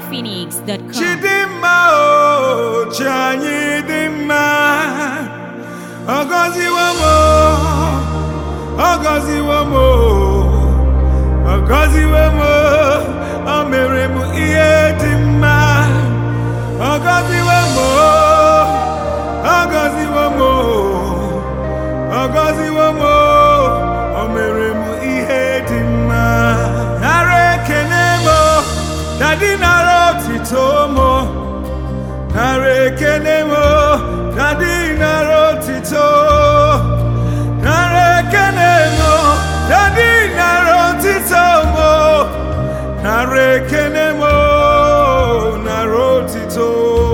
ninjaphoenix.com. Chidimma o chi anyị dị mma ọ gọziwo m o, ọ gọziwo m o, ọ gọziwo m o, o mere m ihe dị mma ọ gọziwo m o, ọ gọziwo m o, ọ gọziwo m o, o mere m ihe dị mma nara ekele m o, dadi nara otito m o. nara ekele m o, dadi nara otito nara ekele m o, dadi nara otito m o. nara ekele m o, nara otito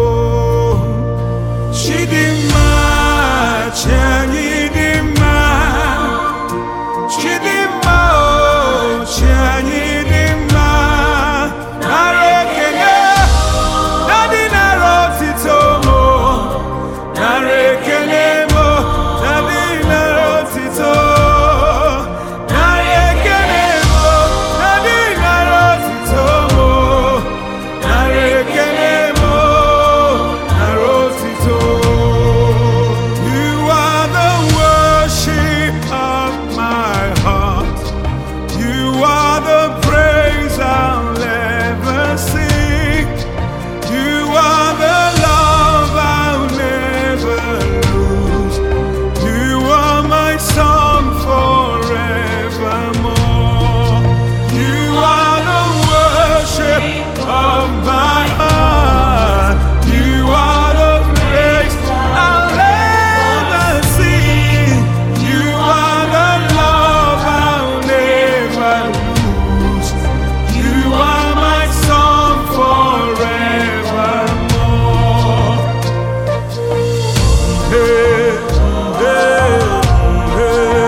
chidimma chi anyị dị mma chidimma o chi anyị dị mma nara ekele Daddy nara otito mo, nara ekele mo, Daddy nara otito. Nara ekele mo, Daddy nara otito mo, nara ekele mo, nara otito. You are the worship of my heart. You are the praise I'll ever sing. You are the love I'll never lose. You are my song forevermore. You are the worship of my heart. You are the praise I'll ever sing. You are the love I'll never lose. You are my song forevermore. Hey, hey, hey.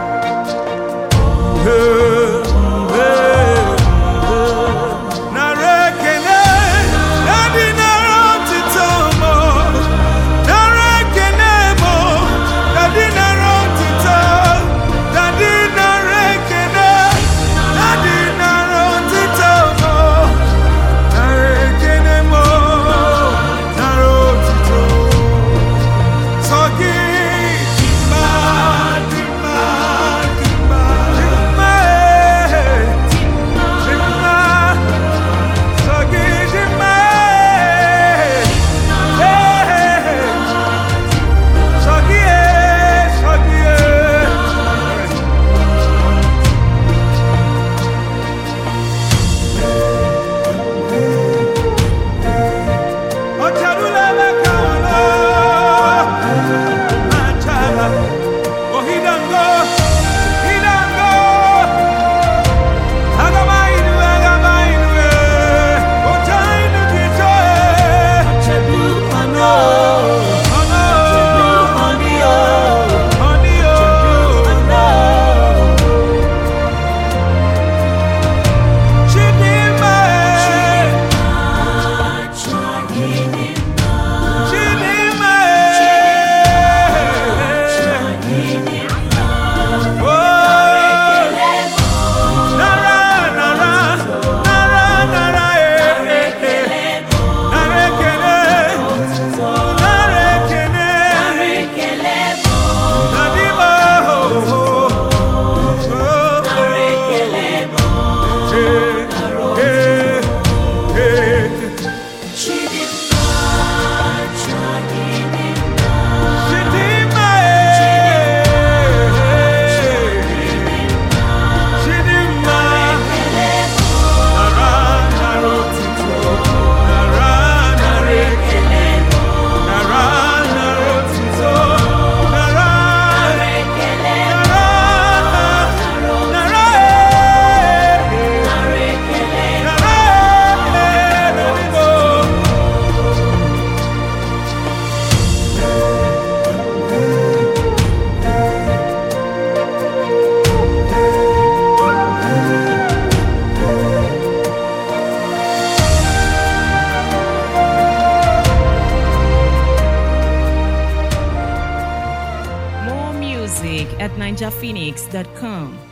Hey, hey, hey. Narekene, Daddy narotito mo. Narekene mo, Daddy narotito. Daddy narekene, Daddy narotito mo. Narekene mo, narotito. Sogi, dimma, dimma, dimma, dimma, eh. Dimma, sogi, dimma, eh. Eh, sogi, eh, sogi, eh. Ocharula kawana, machala. Oh, he done go, he done go. Agamainu, agamainu, eh. Ochainu kito, eh. Oh, no. Honey, oh. Chidimma, eh. Chidimma, eh. Oh. Nara, nara, nara, nara, eh, eh, eh. Nara ekele, nara ekele. Nadima, oh, oh, oh, oh. Eh, eh, eh. Chidimma, eh. Chidimma. Nara, nara, otito. Nara, nara, ekele. Nara, nara, otito. Nara, nara, nara, eh. Nara, eh, nadimo. More music at ninjaphoenix.com.